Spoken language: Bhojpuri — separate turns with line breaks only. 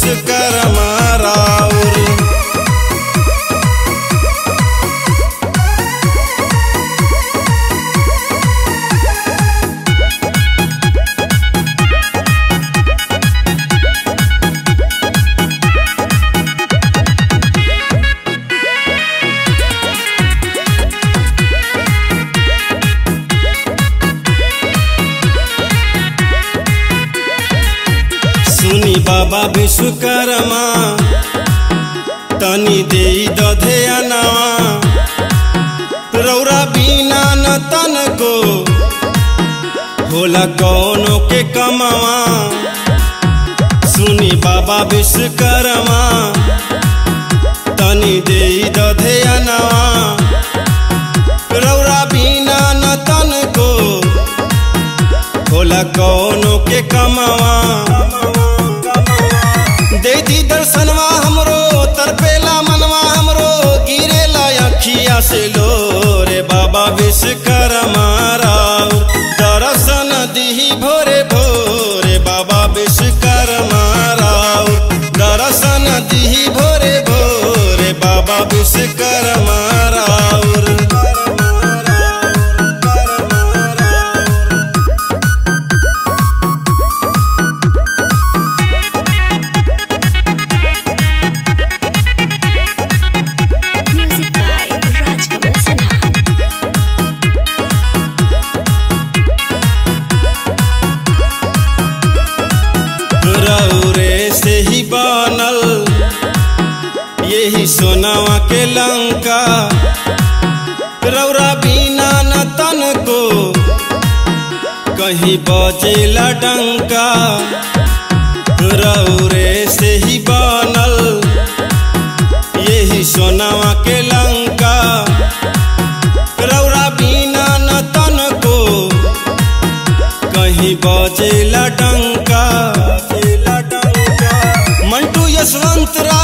विश्वकर्मा राउर सुनी बाबा विश्वकर्मा तनी दे दधे अनवा रौरा बिना न तन को होला कौनो के कमावा सुनी बाबा विश्वकर्मा तनी दे दधे अनवा रौरा बिना न तन को होला कौनो के कमावा दे दी दर्शनवा हमरो तरपेला मनवा हमरो गिरेला अखिया से लो रे बाबा विश्वकर्मा राव दर्शन दिही भोरे भोरे बाबा विश्वकर्मा राव दर्शन दिही भोरे भोरे बाबा विश्वकर्मा राउर
Music by Rajkamal Sinha.
रौरे से ही बनल यही सोनावा के लंका रौरा बिना न तन को कहीं बजेला डंका रौरे से ही बनल यही सोनावा के लंका रौरा बिना न तन को कहीं बजेला डंका मंटू यशवंत रा